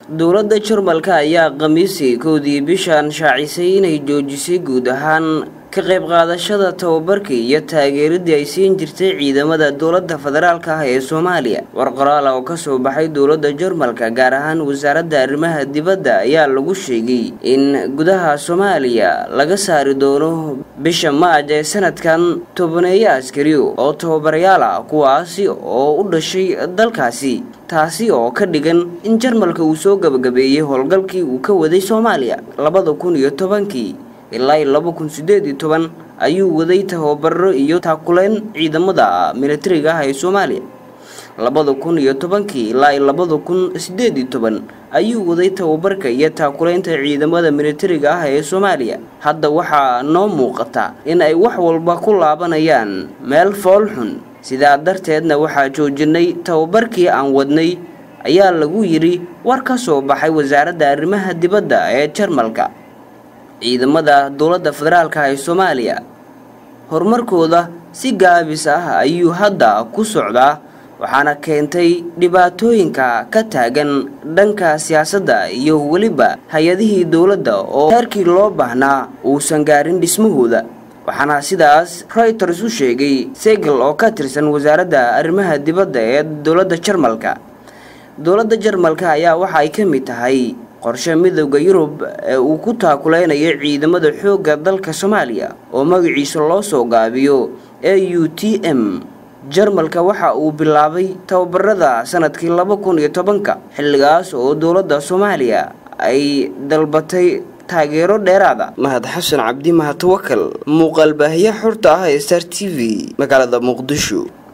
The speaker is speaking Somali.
dowladda jarmalka ayaa khamiisii kowdii bishan shaacisay inay joojisay guud ahaan ka qayb qaadashada tababarkii iyo taageeradii ay siin jirtay ciidamada dowladda federaalka ah ee soomaaliya war qoraal oo kasoo baxay dowladda jarmalka gaar ahaan wasaaradda arrimaha dibadda ayaa lagu sheegay in gudaha soomaaliya laga saari doono bisha maaj ee sanadkan tobaneeyo askari oo tababarayaal ah kuwaasi oo u dhashay dalkaasi taasi oo ka dhigan in jarmalka uu soo gabagabeeyey howlgalkii uu ka waday soomaaliya labada kun iyo tobankii ilaa laba kun sideed iyo toban ayuu waday tababaro iyo taakuleyn ciidamada militariga ah ee soomaaliya labada kun iyo tobankii ilaa labada kun sideed iyo toban ayuu waday tababarka iyo taakuleynta ciidamada militariga ah ee soomaaliya hadda waxaa noo muuqata in ay wax walba ku laabanayaan meel foolxun sidaa darteedna waxaa joojinay tababarkii aan wadnay ayaa lagu yidhi war ka soo baxay wasaaradda arrimaha dibadda ee jarmalka ciidamada dowladda federaalka ee soomaaliya horumarkooda si gaabis ah ayuu hadda ku socdaa waxaana keentay dhibaatooyinka ka taagan dhanka siyaasadda iyo weliba hay-adihii dowladda oo heerkii loo baahnaa uusan gaarin dhismahooda waxaana sidaas reuters u sheegay segel oo ka tirsan wasaaradda arrimaha dibadda ee dowladda jarmalka dowladda jarmalka ayaa waxa ay ka mid tahay qorshe midowda yurub ee uu ku taakuleynayo ciidamada xoogga dalka soomaaliya oo magaciisa loo soo gaabiyo e u t m jarmalka waxa uu bilaabay tababarada sanadkii laba kun iyo tobanka xilligaas oo dowladda soomaaliya ay dalbatay taageero dheeraada mahad xasan cabdi mahad tawakal muuqaal baahiya xorta ah ee star t v magaalada muqdisho